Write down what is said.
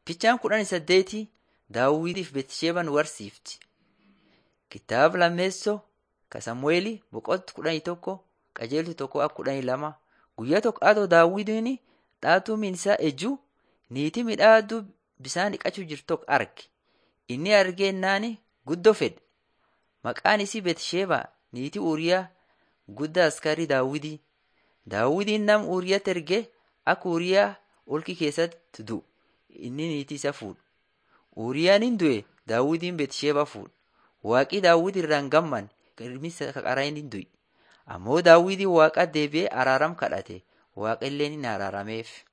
Fichaan kudhan saddeeti Daawitiif Betisheebaan warsiifti. Kitaaba lammeessoo ka Samu'eeli boqonnaa kudhanii tokko qajeeltu tokko akka kudhanii lama guyyaa tokko atoo Daawitiin dhaatuu isaa ejjuu niitii midhaaduu bisaan dhiqachuu jirtu tokko arge. Inni argeennaan guddoo fedhe. Maqaan isii Betisheebaa niitii Uuriyaa guddaa askarii Daawitii. Daawitiin nama Uuriyaatti ergee akka Uuriyaa olki keessatti du'u inni niitii isa fuudhu. Uuriyaan hin du'e Daawitiin Betisheebaa fuudhe. Waaqi Daawit irraa hin gammanne ilmi qaraa hin du'e. Ammoo Daawitiin Waaqa deebi'ee araaram kadhate. Waaqa illee ni araarameef.